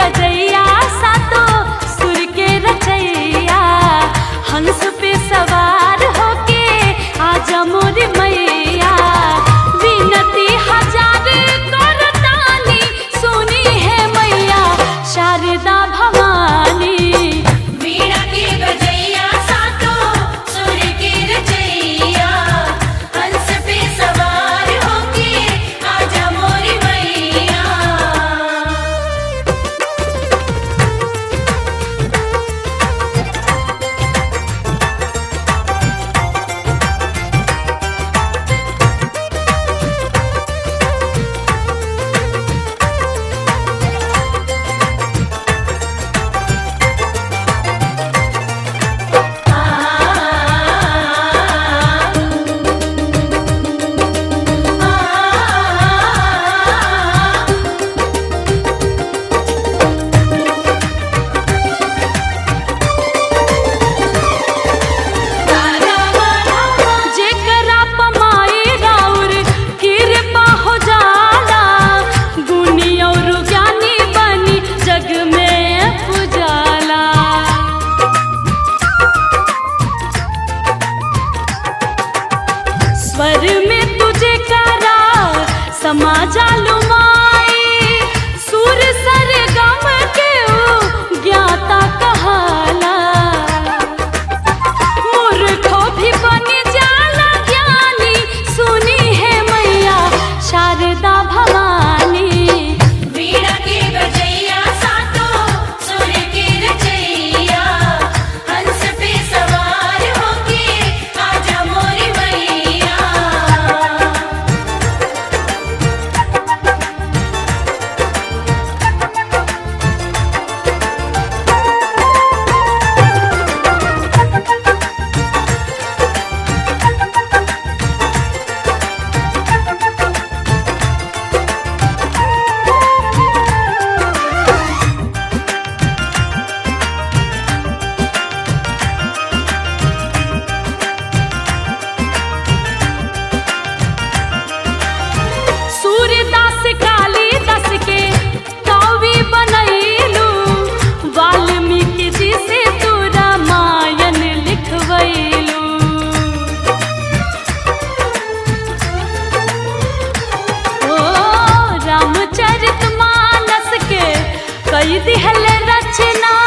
बजैया सातो सुर के रचैया हंस पे सवार होके आजा मोरी मैया विनती हजार करतानी सुनी है मैया शारदा भवानी वीणा के बजैया सातो सुर के रचैया हंस पे सवार होके आजा मोरी मैया जेकरा पमाई राउर कृपा हो जाला गुनी और ज्ञानी बनी जग में पुजाला स्वर में तुझे करा समाजा लुमाई सुर सर गम के ऊ ज्ञाता कहाला मूर्खो भी बन जाला ज्ञानी सुनी है मैया शारदा भवानी वीणा के बजैया सातो सुर के रचैया हंस पे सवार होके आजा मोरी मैया सूर्यदास कालिदास के कवि बनैलू वाल्मीकि जी से तू रामायण लिखवैलू ओ रामचरित मानस के कई दिहल रचना